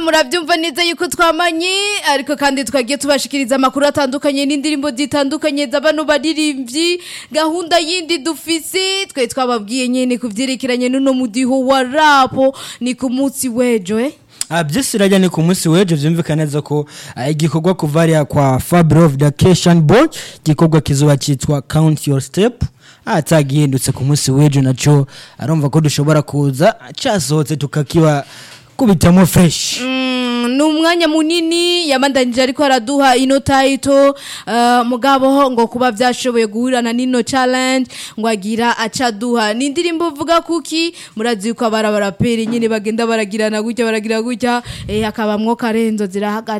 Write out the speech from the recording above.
murabyumva neza yuko twamanye ariko kandi twagiye tubashikiriza amakuru atandukanye n'indirimbo zitandukanye z'abano baririmbyi gahunda yindi dufise twe twababwiye nyene ku vyerekeranye n'uno mudiho wa rapo ni ku munsi w'ejo eh Ah, byose irajya ni ku munsi w'ejo byumvikana neza ko ah, igikorwa kuva hariya kwa Fabro Vacation Board igikorwa kizoba cyitwa Count Your Step atagihindutse ku munsi w'ejo naco arumva ko dushobora kuza casohotse tukakiba kubitamo fresh Mm, ni umwanya munini yamandanije ariko araduha ino title uh, mugabo ngo kuba vyashoboye guhurana n'ino challenge ngo agira acaduha ni indirimbo vuga kuki murazi yuko abara baraperi nyine bagenda baragirana gutya baragira gutya eh, akabamwo karenzo zirahaga